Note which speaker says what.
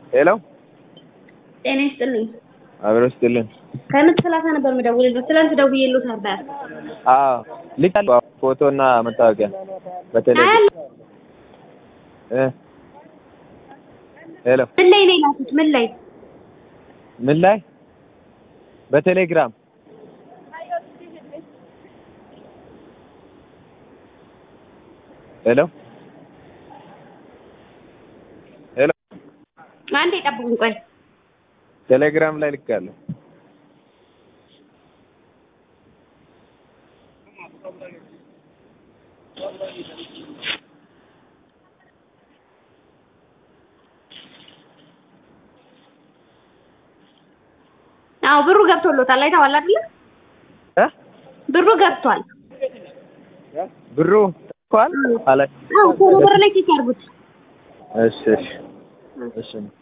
Speaker 1: ሄሎ
Speaker 2: ጤና ይስጥልኝ።
Speaker 1: አብሮ ስትልን
Speaker 2: ከምት ሰላሳ ነበር የምደውልልዎት። ትናንት ደውዬልዎት ነበር።
Speaker 1: አዎ ልካለሁ ፎቶ እና መታወቂያ በቴሌግራም
Speaker 2: አያል
Speaker 1: እ ሄሎ
Speaker 2: ምን ላይ ነው የላኩት? ምን ላይ
Speaker 1: ምን ላይ በቴሌግራም ሄሎ ሄሎ
Speaker 2: አንዴ ጠብቁኝ፣ ቆይ
Speaker 1: ቴሌግራም ላይ ልካለሁ።
Speaker 2: አዎ ብሩ ገብቶሎታል። አይተዋል አይደለ?
Speaker 1: እ
Speaker 2: ብሩ ገብቷል።
Speaker 1: ብሩ ተልኳል አለ።
Speaker 2: አዎ ቶሎ ብር ላይ ቼክ ያድርጉት።
Speaker 1: እሺ እሺ እሺ